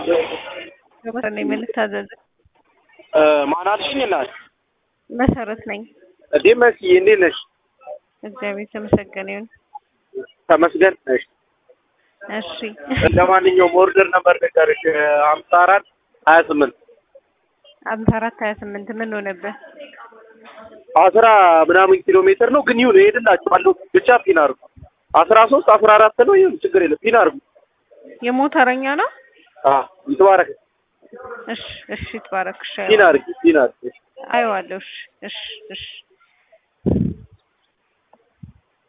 መሰረት ነኝ። ምን ልታዘዝ? ማን አልሽኝ? እናት መሰረት ነኝ። እንዴ መስዬ እንዴት ነሽ? እግዚአብሔር የተመሰገነ ይሁን። ተመስገን ነሽ። እሺ ለማንኛውም ኦርደር ነበር ንገርሽ ሀምሳ አራት ሀያ ስምንት አምሳ አራት ሀያ ስምንት ምን ሆነብህ? አስራ ምናምን ኪሎ ሜትር ነው ግን ይሁን እሄድላችኋለሁ። ብቻ ፒን አድርጉ። አስራ ሶስት አስራ አራት ነው ይሁን ችግር የለም ፒን አድርጉ። የሞተረኛ ነው? አዎ ይትባረክ። እሺ እሺ፣ ትባረክ። እሺ ፒን አድርጊ ፒን አድርጊ። አየዋለሁ። እሺ እሺ እሺ